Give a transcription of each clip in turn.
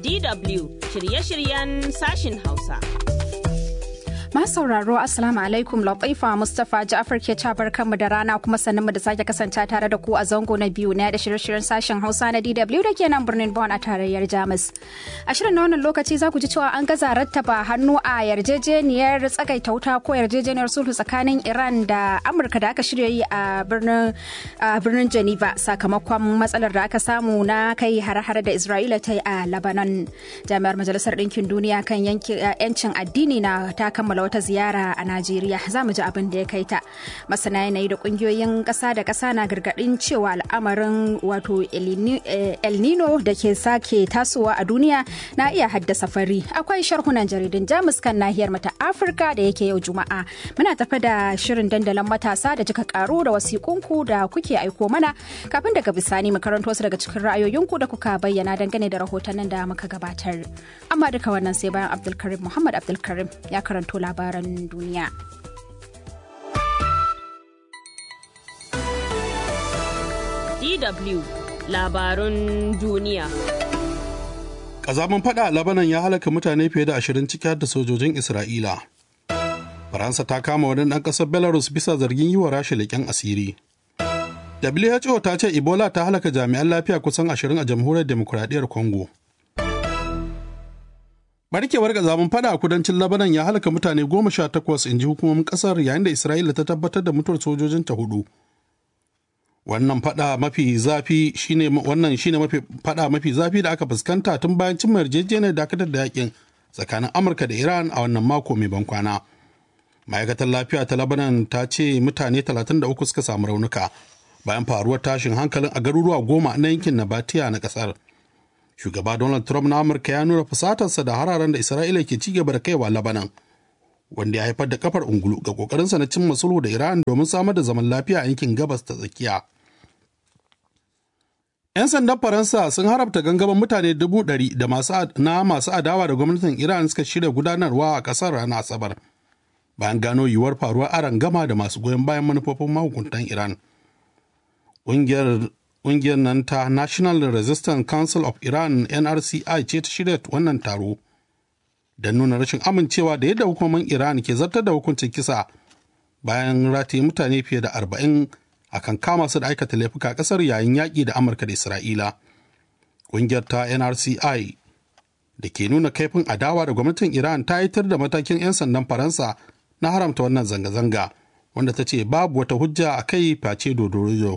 DW shirye-shiryen sashin Hausa. Masu sauraro Assalamu alaikum Latifa Mustapha Ja'far ke cabar kanmu da rana kuma sannan mu da sake kasance tare da ku a zango na biyu na da shirye-shiryen sashen Hausa na DW da ke nan birnin Bonn a tarayyar Jamus. A shirin na wannan lokaci za ku ji cewa an gaza rattaba hannu a yarjejeniyar tsagaita wuta ko yarjejeniyar sulhu tsakanin Iran da Amurka da aka shirya yi a birnin birnin Geneva sakamakon matsalar da aka samu na kai hare-hare da Isra'ila ta yi a Lebanon. Jami'ar Majalisar Ɗinkin Duniya kan yancin addini na ta kammala wata ziyara a Najeriya za mu ji abin da ya kai ta. Masana yanayi da kungiyoyin ƙasa da ƙasa na gargaɗin cewa al'amarin wato El Nino da ke sake tasowa a duniya na iya haddasa fari. Akwai sharhunan jaridun Jamus kan nahiyar mata Afirka da yake yau Juma'a. Muna tafi da shirin dandalin matasa da jika karu da wasiƙunku da kuke aiko mana kafin daga bisani mu karanto su daga cikin ra'ayoyinku da kuka bayyana dangane da rahotannin da muka gabatar. Amma duka wannan sai bayan Abdulkarim Muhammad Abdulkarim ya karanto labaran duniya. DW labarun duniya. Ƙazamin fada a Labanan ya halaka mutane fiye da ashirin ciki har da sojojin Isra'ila. Faransa ta kama wani ɗan ƙasar Belarus bisa zargin yi wa rasha leƙen asiri. WHO ta ce Ebola ta halaka jami'an lafiya kusan ashirin a jamhuriyar demokuraɗiyyar Congo. barkewar gazamin fada a kudancin labanan ya halaka mutane goma sha takwas in ji hukumomin kasar yayin da isra'ila ta tabbatar da mutuwar sojojin ta hudu wannan fada mafi zafi shine wannan shine mafi fada mafi zafi da aka fuskanta tun bayan cin yarjejeniyar dakatar da yakin tsakanin amurka da iran a wannan mako mai ban kwana ma'aikatar lafiya ta labanan ta ce mutane 33 suka samu raunuka bayan faruwar tashin hankalin a garuruwa goma na yankin nabatiya na kasar shugaba donald trump na amurka ya nuna fusatarsa da hararen da isra'ila ke ci gaba da kaiwa labanan wanda ya haifar da kafar ungulu ga kokarinsa na cimma sulhu da iran domin samar da zaman lafiya a yankin gabas ta tsakiya 'yan sandan faransa sun harabta gangamin mutane dubu ɗari da na masu adawa da gwamnatin iran suka shirya gudanarwa a ƙasar ranar asabar bayan gano yiwuwar faruwar aron gama da masu goyon bayan manufofin mahukuntan iran ƙungiyar ƙungiyar nan ta National Resistance Council of Iran NRCI ce ta shirya wannan taro da nuna rashin amincewa da yadda hukumomin Iran ke zartar da hukuncin kisa bayan rataye mutane fiye da arba'in akan kama su da aikata laifuka ƙasar yayin yaƙi da Amurka da Isra'ila. Ƙungiyar ta NRCI da ke nuna kaifin adawa da gwamnatin Iran ta yitar da matakin 'yan sandan Faransa na haramta wannan zanga-zanga wanda ta ce babu wata hujja a kai face dodorido.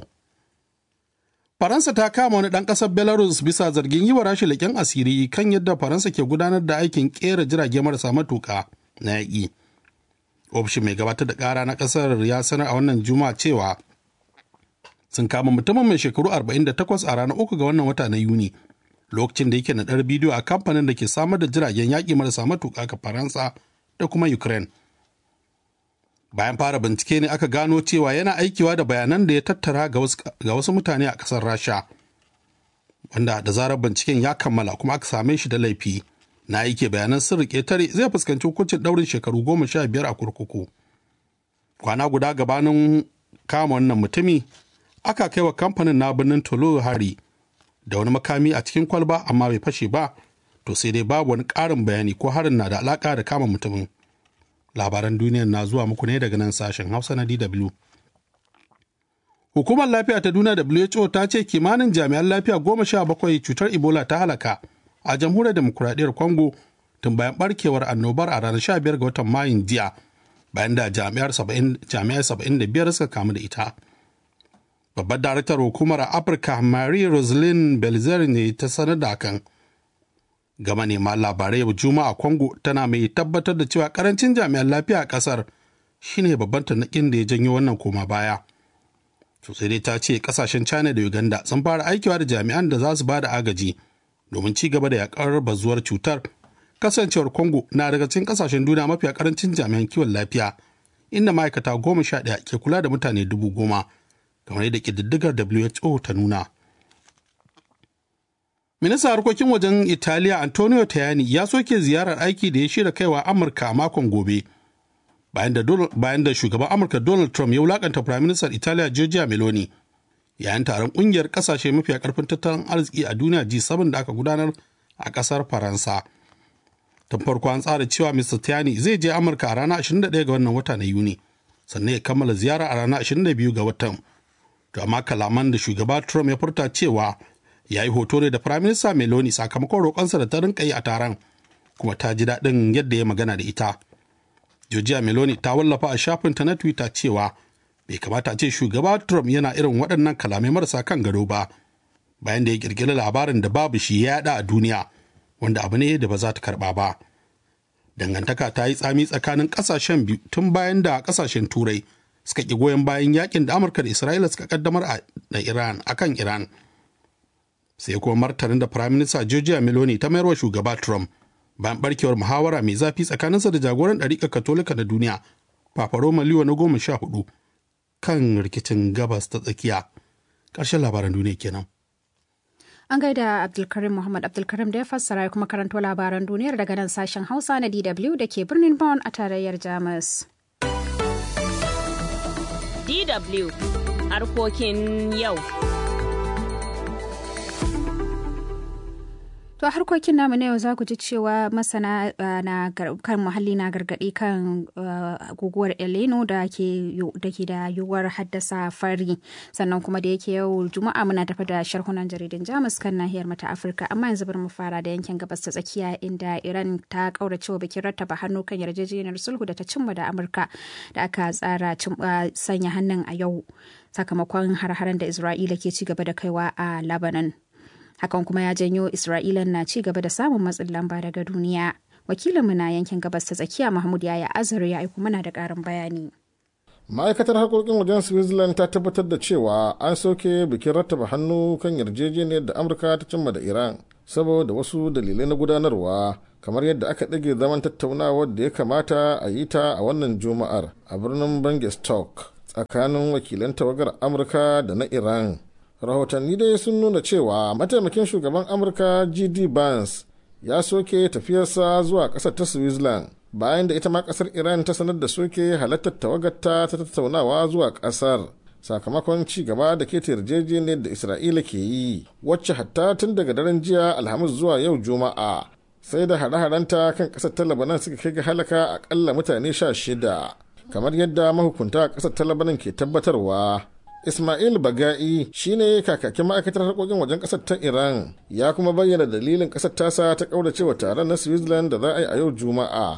Faransa ta kama wani ɗan ƙasar Belarus bisa zargin yi wa rashi leƙen asiri kan yadda Faransa ke gudanar da aikin ƙera jirage marasa matuƙa na yaƙi. Ofishin mai gabatar da ƙara na ƙasar ya sanar a wannan juma'a cewa sun kama mutumin mai shekaru 48 a ranar uku ga wannan wata na Yuni lokacin da yake naɗar bidiyo a kamfanin da ke samar da jiragen yaƙi marasa matuƙa ga Faransa da kuma Ukraine. bayan fara bincike ne aka gano cewa yana aikiwa da bayanan da ya tattara ga wasu mutane a ƙasar rasha wanda da zarar binciken ya kammala kuma aka same shi da laifi na aike bayanan sirri ƙetare zai fuskanci hukuncin ɗaurin shekaru goma sha biyar a kurkuku kwana guda gabanin kama wannan mutumi aka kai wa kamfanin na birnin tolo hari da wani makami a cikin kwalba amma bai fashe ba to sai dai babu wani ƙarin bayani ko harin na da alaƙa da kama mutumin labaran duniyar na zuwa muku ne daga nan sashen hausa na dw hukumar lafiya ta duniya who ta ce kimanin jami'an lafiya goma sha bakwai cutar ebola ta halaka a jamhuriyar demokuraɗiyyar congo tun bayan barkewar annobar a ranar 15 ga watan mayun jiya bayan da jami'ar 75 suka kamu da ita babbar daraktar hukumar afirka marie roselyn belzer ne ta sanar da hakan ga manema labarai yau juma'a congo tana mai tabbatar da cewa karancin jami'an lafiya a kasar shine babban tanakin da ya janyo wannan koma baya sosai dai ta ce kasashen china da uganda sun fara aikiwa da jami'an da za su ba da agaji domin ci gaba da yakar bazuwar cutar kasancewar congo na daga cikin kasashen duniya mafiya karancin jami'an kiwon lafiya inda ma'aikata goma sha ɗaya ke kula da mutane dubu goma kamar yadda ƙididdigar who ta nuna Ministan harkokin wajen Italiya Antonio Tajani ya soke ziyarar aiki da ya shirya kaiwa Amurka a makon gobe. Bayan da, bayan da shugaban Amurka Donald Trump ya wulakanta Prime Minister Italiya Giorgia Meloni yayin taron kungiyar kasashe mafiya karfin tattalin arziki a duniya G7 da aka gudanar a ƙasar faransa tun farko an tsara cewa mr tiani zai je amurka a ranar 21 ga wannan wata na yuni sannan ya kammala ziyara a ranar 22 ga watan to amma kalaman da shugaba trump ya furta cewa ya yi hoto ne da firaminista meloni sakamakon roƙonsa da ta rinka yi a taron kuma ta ji daɗin yadda ya magana da ita Georgia Meloni ta wallafa a shafinta na Twitter cewa bai kamata a ce shugaba Trump yana irin waɗannan kalamai marasa kan gado ba bayan da ya ƙirƙiri labarin da babu shi ya yaɗa a duniya wanda abu ne da ba za ta karɓa ba. Dangantaka ta yi tsami tsakanin ƙasashen biyu tun bayan da ƙasashen Turai suka ƙi goyon bayan yakin da Amurka da Isra'ila suka kaddamar a Iran akan Iran. Sai kuma martanin da Firaminista Georgia Meloni ta mayarwa shugaba Trump bayan barkewar muhawara mai zafi tsakaninsa da jagoran ɗariƙar katolika na duniya papa roma liwa na goma sha hudu kan rikicin gabas ta tsakiya ƙarshen labaran duniya kenan An gaida Abdulkarim Muhammad Abdulkarim da ya fassara kuma karanto labaran duniyar daga nan sashen Hausa na DW da ke birnin Bonn a tarayyar Jamus. DW harkokin yau. To harkokin namu na yau za ku ji cewa masana na kan muhalli na gargaɗi kan guguwar Eleno da ke da yiwuwar haddasa fari sannan kuma da yake yau juma'a muna tafi da sharhunan jaridun Jamus kan nahiyar mata Afirka amma yanzu bari mu fara da yankin gabas ta tsakiya inda Iran ta kauracewa bikin rattaba hannu kan yarjejeniyar sulhu da ta cimma da Amurka da aka tsara sanya hannun a yau sakamakon har-haren da Isra'ila ke ci gaba da kaiwa a Lebanon. hakan kuma ya janyo isra'ila na ci gaba da samun matsin lamba daga duniya wakilinmu na yankin gabas ta tsakiya mahmud yaya azare ya aiko mana da karin bayani ma'aikatar harkokin wajen switzerland ta tabbatar da cewa an soke bikin rattaba hannu kan yarjejeniyar da amurka ta cimma da iran saboda wasu dalilai na gudanarwa kamar yadda aka ɗage zaman tattaunawar da ya kamata a yi ta a wannan juma'ar a birnin bangestok tsakanin wakilan tawagar amurka da na iran rahotanni dai sun nuna cewa mataimakin shugaban amurka gd barnes ya soke tafiyarsa zuwa ƙasar ta switzerland bayan da ita ma ƙasar iran ta sanar da soke halartar tawagarta ta tattaunawa zuwa ƙasar sakamakon ci gaba da ke yarjejeniyar da isra'ila ke yi wacce hatta tun daga daren jiya alhamis zuwa yau juma'a sai da hare-harenta kan ƙasar ta labanan suka kai ga halaka akalla mutane sha shida kamar yadda mahukunta a ƙasar ta labanan ke tabbatarwa Ismail Baga'i shine kakakin ma'aikatar harkokin wajen ƙasar ta Iran ya kuma bayyana dalilin ƙasar tasa ta ƙauracewa taron na Switzerland da za a yi a yau Juma'a.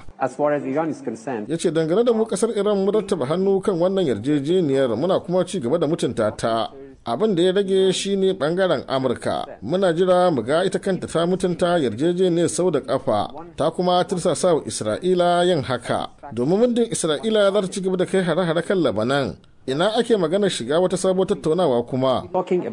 Ya ce dangane da mu ƙasar Iran mu rattaba hannu kan wannan yarjejeniyar muna kuma ci gaba da mutunta ta. abin da ya rage shine bangaren amurka muna jira mu ga ita kanta ta mutunta yarjejeniyar sau da kafa ta kuma tursasa wa isra'ila yin haka domin muddin isra'ila za ta ci gaba da kai hare-hare kan labanan ina ake maganar shiga wata sabuwar tattaunawa kuma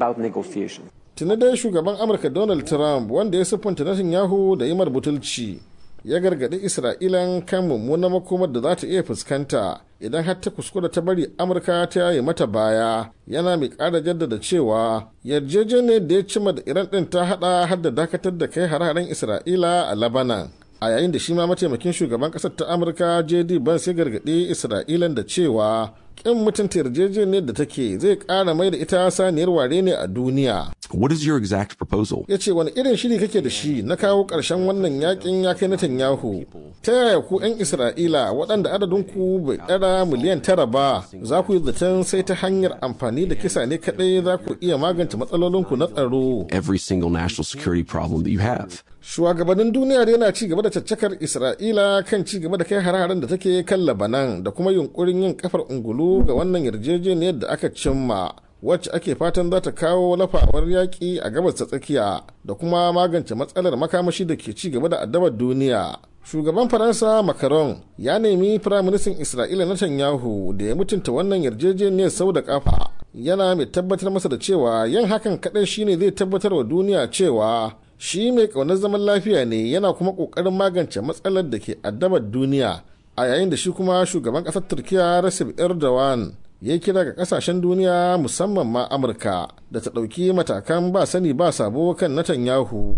tuni dai shugaban amurka donald trump wanda ya siffanta netanyahu da yimar butulci ya gargaɗi isra'ilan kan mummunan makomar da za ta iya fuskanta idan har ta kuskura ta bari amurka ta yaye mata baya yana mai ƙara jaddada cewa yarjejeniyar da ya cima da iran ɗin ta haɗa har da dakatar da kai hare-haren isra'ila a labanan a yayin da shi ma mataimakin shugaban ƙasar ta amurka jd Vance ya gargaɗi isra'ilan da cewa ƙin mutunta yarjejeniyar da take zai ƙara mai da ita saniyar ware ne a duniya What is your exact proposal? ya ce wani irin shiri kake da shi na kawo ƙarshen wannan yakin ya kai Netanyahu ta yaya ku 'yan Isra'ila waɗanda adadin ku bai ɗara miliyan tara ba za ku yi zaton sai ta hanyar amfani da kisa ne kaɗai za ku iya magance matsalolinku na tsaro Every single national security problem that you have. shugabannin duniya da yana ci gaba da caccakar Isra'ila kan ci gaba da kai hare-haren da take kan Labanan da kuma yunkurin yin kafar ungulu ga wannan yarjejeniyar da aka cimma wacce ake fatan za ta kawo lafawar yaƙi a gabas ta tsakiya da kuma magance matsalar makamashi da ke ci gaba da addabar duniya shugaban faransa macron ya nemi firaministan isra'ila netanyahu da ya mutunta wannan yarjejeniyar sau da kafa yana mai tabbatar masa da cewa yin hakan kaɗai shine zai tabbatar wa duniya cewa shi mai ƙaunar zaman lafiya ne yana kuma ƙoƙarin magance matsalar da ke addabar duniya a yayin da shi kuma shugaban ƙasar turkiya recep erdogan ya kira ga kasashen duniya musamman ma amurka da ta ɗauki matakan ba sani ba sabo kan netanyahu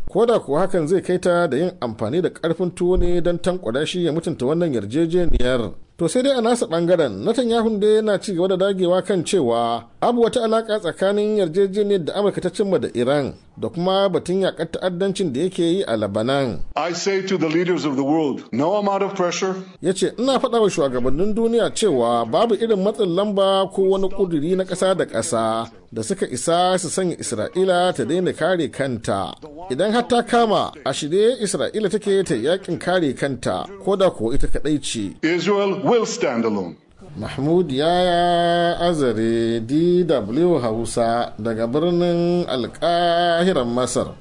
ko da kuwa hakan zai kai ta da yin amfani da karfin tuwo ne don tankwada shi ya mutunta wannan yarjejeniyar to sai dai a nasa bangaren Netanyahu da yana ci gaba da dagewa kan cewa abu wata alaka tsakanin yarjejeniyar da amurka ta cimma da iran da kuma batun yakar ta'addancin da yake yi a labanan I say to the leaders of the world, no amount of pressure, ya ce ina faɗa wa shugabannin duniya cewa babu irin matsin lamba ko wani ƙuduri na ƙasa da ƙasa da suka isa su sanya isra'ila ta daina kare kanta idan har ta kama a shirye isra'ila take ta yakin kare kanta ko da kuwa ita kaɗai ce Israel will stand alone. mahmud yaya azare dw hausa daga birnin alƙahiran masar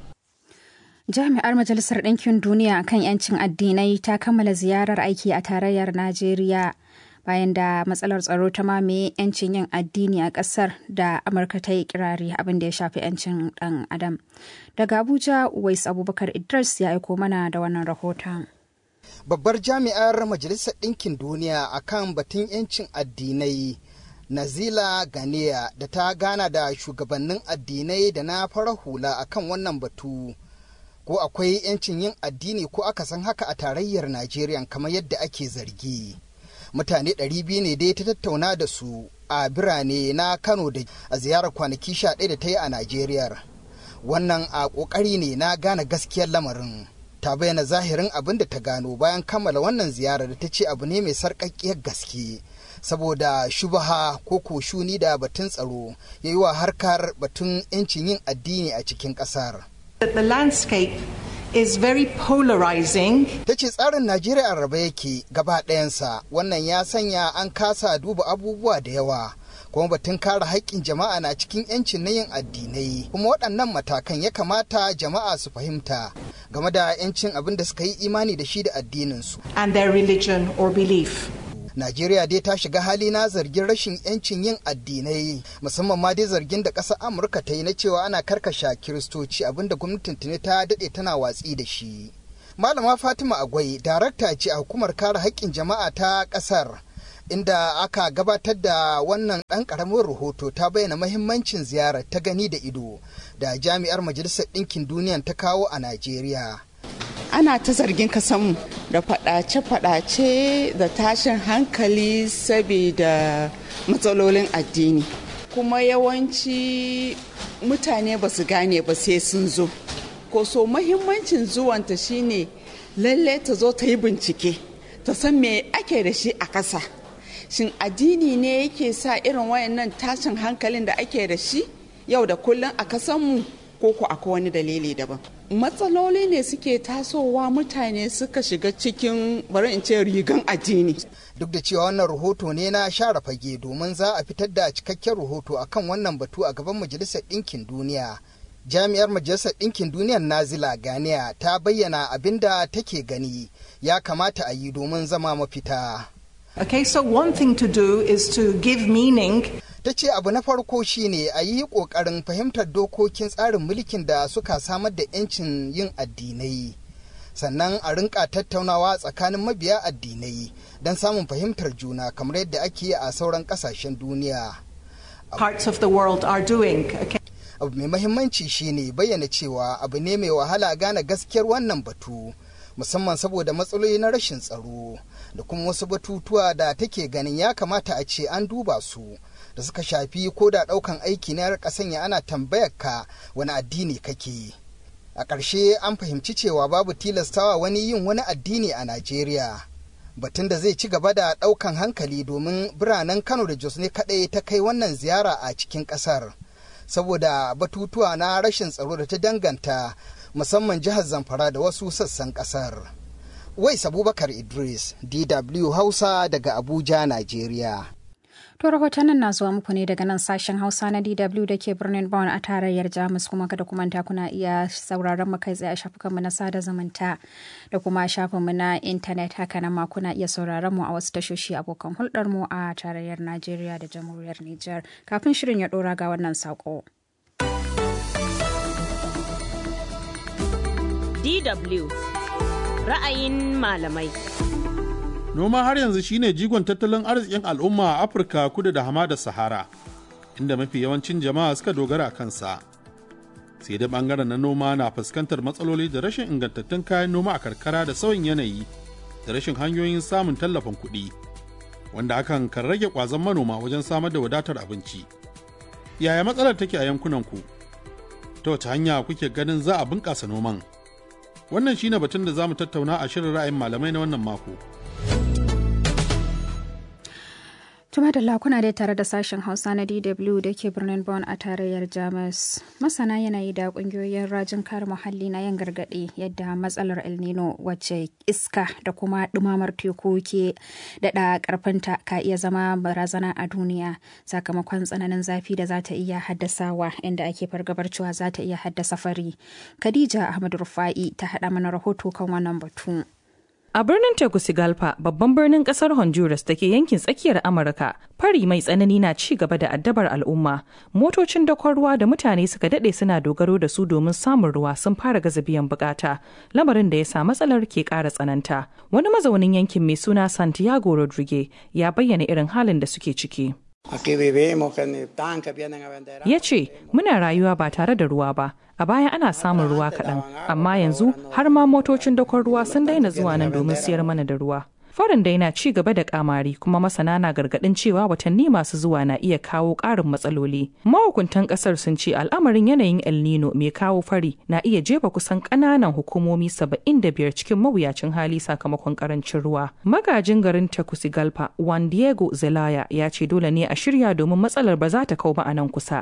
Jami'ar Majalisar Ɗinkin Duniya kan 'yancin addinai ta kammala ziyarar aiki a tarayyar Najeriya bayan da matsalar tsaro ta mamaye 'yancin yin addini a ƙasar da Amurka ta yi kirari abin da ya shafi 'yancin ɗan Adam. Daga Abuja, Uwais Abubakar Idris ya aiko mana da wannan rahoton. babbar jami'ar majalisar ɗinkin duniya akan batun 'yancin addinai nazila ganiya da ta gana da shugabannin addinai da na fara hula akan wannan batu ko akwai 'yancin yin addini ko aka san haka a tarayyar najeriya kamar yadda ake zargi mutane 200 ne dai ta tattauna da su a birane na kano da a ziyarar kwanaki 11 da ta yi a najeriya wannan a ƙoƙari ne na gane gaskiyar lamarin ta bayyana zahirin abin da ta gano bayan kammala wannan ziyarar da ta ce abu ne mai sarƙaƙƙiyar gaske saboda shubaha ko koshuni da batun tsaro ya yi wa harkar batun 'yancin yin addini a cikin ƙasar. that the landscape is very polarizing. ta ce tsarin najeriya a raba yake gaba ɗayansa wannan ya sanya an kasa duba abubuwa da yawa kuma batun kare haƙƙin jama'a na cikin 'yancin na yin addinai kuma waɗannan matakan ya kamata jama'a su fahimta game da 'yancin abin da suka yi imani da shi da addininsu and their religion or belief. Najeriya dai ta shiga hali na zargin rashin 'yancin yin addinai musamman ma dai zargin da ƙasar Amurka ta yi na cewa ana karkasha kiristoci abinda gwamnatin tuni ta daɗe tana watsi da shi. Malama Fatima Agwai darakta ce a hukumar kare haƙƙin jama'a ta ƙasar inda aka gabatar da wannan ɗan ƙaramin rahoto ta bayyana mahimmancin ziyarar ta gani da ido da jami'ar majalisar ɗinkin duniya ta kawo a Najeriya. ana ta zargin kasanmu da fadace-fadace da tashin hankali saboda matsalolin addini kuma yawanci mutane ba su gane ba sai sun zo ko so mahimmancin zuwanta shine lalle ta zo ta yi bincike ta san me ake da shi a ƙasa shin addini ne yake sa irin wayannan tashin hankalin da ake da shi yau da kullum a kasanmu ko ko akwai wani dalili daban matsaloli ne suke tasowa mutane suka shiga cikin bari in ce rigan addini duk da cewa wannan rahoto ne na share fage domin za a fitar da cikakken rahoto akan wannan batu a gaban majalisar ɗinkin duniya jami'ar majalisar ɗinkin duniyar nazila ganiya ta bayyana abin da take gani ya kamata a yi domin zama mafita Okay, so one thing to do is to give meaning ta ce abu na farko shine a yi ƙoƙarin fahimtar dokokin tsarin mulkin da suka samar da 'yancin yin addinai sannan a rinka tattaunawa tsakanin mabiya addinai don samun fahimtar juna kamar yadda ake yi a sauran ƙasashen duniya parts of the world are doing. Okay. abu mai mahimmanci shine bayyana cewa abu ne mai wahala gane gaskiyar wannan batu musamman saboda matsaloli na rashin tsaro da kuma wasu batutuwa da take ganin ya kamata a ce an duba su da suka shafi ko da ɗaukan aiki na rika sanya ana tambayar ka wani addini kake a ƙarshe an fahimci cewa babu tilastawa wani yin wani addini a najeriya batun da zai ci gaba da ɗaukan hankali domin biranen kano da jos ne kaɗai ta kai wannan ziyara a cikin ƙasar saboda batutuwa na rashin tsaro da ta danganta musamman jihar zamfara da wasu sassan ƙasar wais abubakar idris dw hausa daga abuja najeriya To rahotannin na zuwa muku ne daga nan sashen Hausa na DW da ke birnin Bonn a tarayyar Jamus kuma kada kuma ta kuna iya sauraron mu kai tsaye a shafukanmu na sada zumunta da kuma shafinmu na intanet haka nan ma kuna iya sauraron mu a wasu tashoshi abokan hulɗar mu a tarayyar Najeriya da Jamhuriyar Nijar. Kafin shirin ya ɗora ga wannan saƙo. DW ra'ayin malamai. Noma har yanzu shine jigon tattalin arzikin al'umma a Afirka kudu da hamada Sahara, inda mafi yawancin jama'a suka dogara a kansa. sai dai bangaren na noma na fuskantar matsaloli da rashin ingantattun kayan noma a karkara da sauyin yanayi da rashin hanyoyin samun tallafin kuɗi wanda hakan kan rage ƙwazon manoma wajen samar da wadatar abinci yaya matsalar take a yankunanku ta wace hanya kuke ganin za a bunƙasa noman wannan shine batun da za mu tattauna a shirin ra'ayin malamai na wannan mako Tuma da lakuna dai tare da sashen Hausa na DW da ke birnin Bonn a tarayyar Jamus. Masana yanayi da kungiyoyin rajin kare muhalli na yin gargaɗi yadda matsalar El Nino wacce iska da kuma ɗumamar teku ke daɗa ƙarfinta ka iya zama barazana a duniya sakamakon tsananin zafi da za ta iya haddasawa inda ake fargabar cewa za ta iya haddasa fari. Khadija Ahmad Rufa'i ta haɗa mana rahoto kan wannan batu. A birnin Tegucigalpa, babban birnin kasar Honduras da ke yankin tsakiyar Amurka, fari mai tsanani na ci gaba da addabar al'umma. Motocin dakon ruwa da mutane suka dade suna dogaro da su domin samun ruwa sun fara gaza biyan bukata, lamarin da ya sa matsalar ke ƙara tsananta. Wani mazaunin yankin mai suna Santiago Rodrigue ya bayyana irin halin da suke ciki. Ya ce, Muna rayuwa ba tare da ruwa ba, a baya ana samun ruwa kaɗan, amma yanzu har ma motocin dakon ruwa sun daina zuwa nan domin siyar mana da ruwa. Farin dai na ci gaba da kamari kuma masana na gargadin cewa watanni masu zuwa na iya kawo ƙarin matsaloli. Mahukuntan ƙasar sun ce al'amarin yanayin El Nino mai kawo fari na iya jefa kusan ƙananan hukumomi saba'in da biyar cikin mawuyacin hali sakamakon ƙarancin ruwa. Magajin garin Tegucigalpa, Juan Diego Zelaya ya ce dole ne a shirya domin matsalar ba za ta kau ba a nan kusa.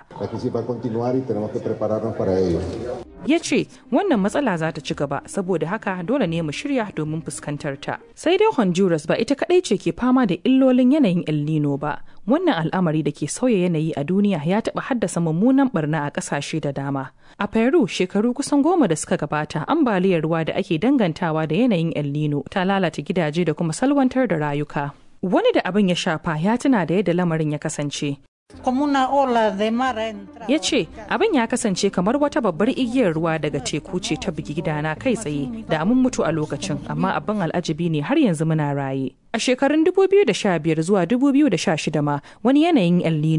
ya ce wannan matsala za ta ci gaba saboda haka dole ne mu shirya domin fuskantar ta sai dai honduras ba ita kadai ce ke fama da illolin yanayin el nino ba wannan al'amari da ke sauya yanayi a duniya ya taɓa haddasa mummunan barna a ƙasashe da dama a peru shekaru kusan goma da suka gabata ambaliyar ruwa da ake dangantawa da yanayin el nino ta lalata gidaje da kuma salwantar da rayuka wani da abin ya shafa ya tuna da yadda lamarin ya kasance ya ce abin ya kasance kamar wata babbar igiyar ruwa daga teku ce ta bugi gidana kai tsaye da mun mutu a lokacin amma abin al'ajabi ne har yanzu muna raye a shekarun 2015 zuwa 2016 ma wani yanayin el